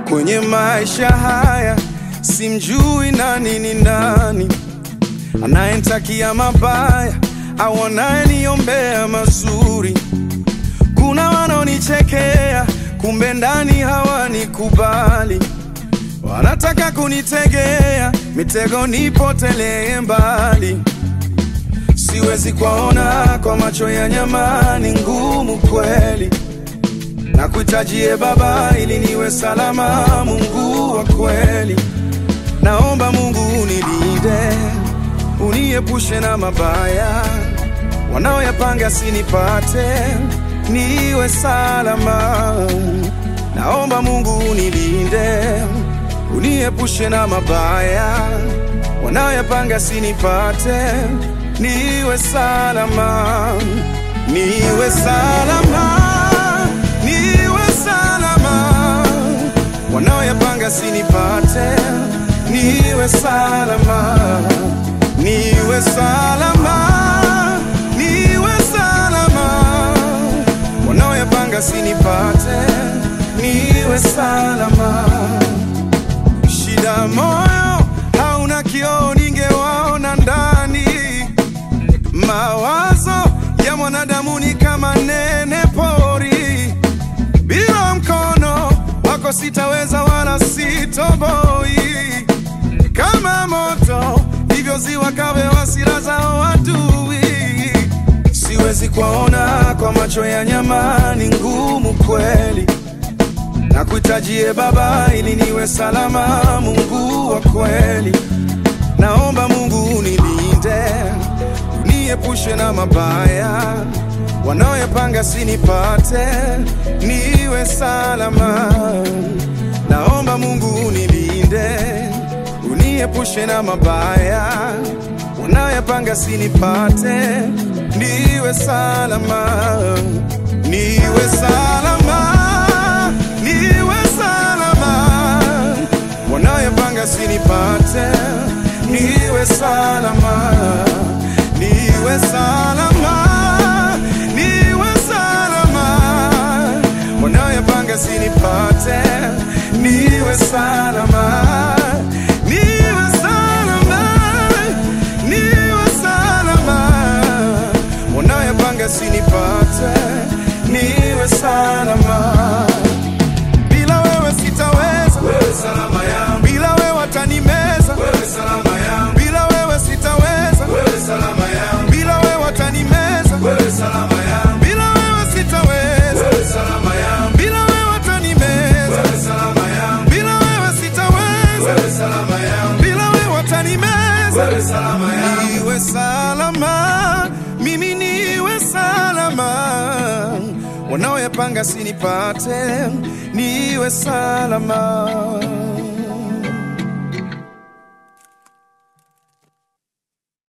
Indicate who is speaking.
Speaker 1: kwenye maisha haya, simjui nani ni nani, anayenitakia mabaya au anayeniombea mazuri. Kuna wanaonichekea, kumbe ndani hawanikubali, wanataka kunitegea mitego nipotelee mbali. Siwezi kuwaona kwa macho ya nyama, ni ngumu kweli na kuitajie Baba ili niwe salama. Mungu wa kweli, naomba Mungu unilinde, uniepushe na mabaya wanaoyapanga sinipate, niwe salama. Naomba Mungu unilinde, uniepushe na mabaya wanaoyapanga sinipate, niwe salama, niwe salama niwe salama, wanaoyapanga sinipate, niwe salama, niwe salama, niwe salama, wanaoyapanga sinipate, niwe salama. Shida moyo hauna kioo, ningewaona ndani. Mawazo ya mwanadamu ni kama nene pori, bila mkono wako sitaweza wala sitoboi. Kama moto ndivyo ziwa kawe hasira zao adui. Siwezi kuwaona kwa macho ya nyama, ni ngumu kweli na kuitajie Baba ili niwe salama. Mungu wa kweli, naomba Mungu unilinde, uniepushe na mabaya wanaoyapanga sinipate, niwe salama. Naomba Mungu unilinde, uniepushe na mabaya wanaoyapanga sinipate, niwe salama, niwe salama, niwe salama, wanaoyapanga sinipate, niwe salama, niwe salama, niwe salama, wanaoyapanga sinipate, niwe salama, niwe salama, niwe salama, wanaoyapanga sinipate, niwe salama. Bila wewe sitaweza, wewe salama yangu. Bila wewe watanimeza, wewe salama yangu. Bila wewe sitaweza, wewe salama yangu. Bila wewe watanimeza, wewe salama yangu. Bila wewe sitaweza, wewe salama yangu. Bila wewe watanimeza, wewe salama yangu. Bila wewe sitaweza, wewe salama yangu. Bila wewe watanimeza, wewe salama yangu. Niwe salama, mimi niwe salama wanaoyapanga sinipate, niwe salama.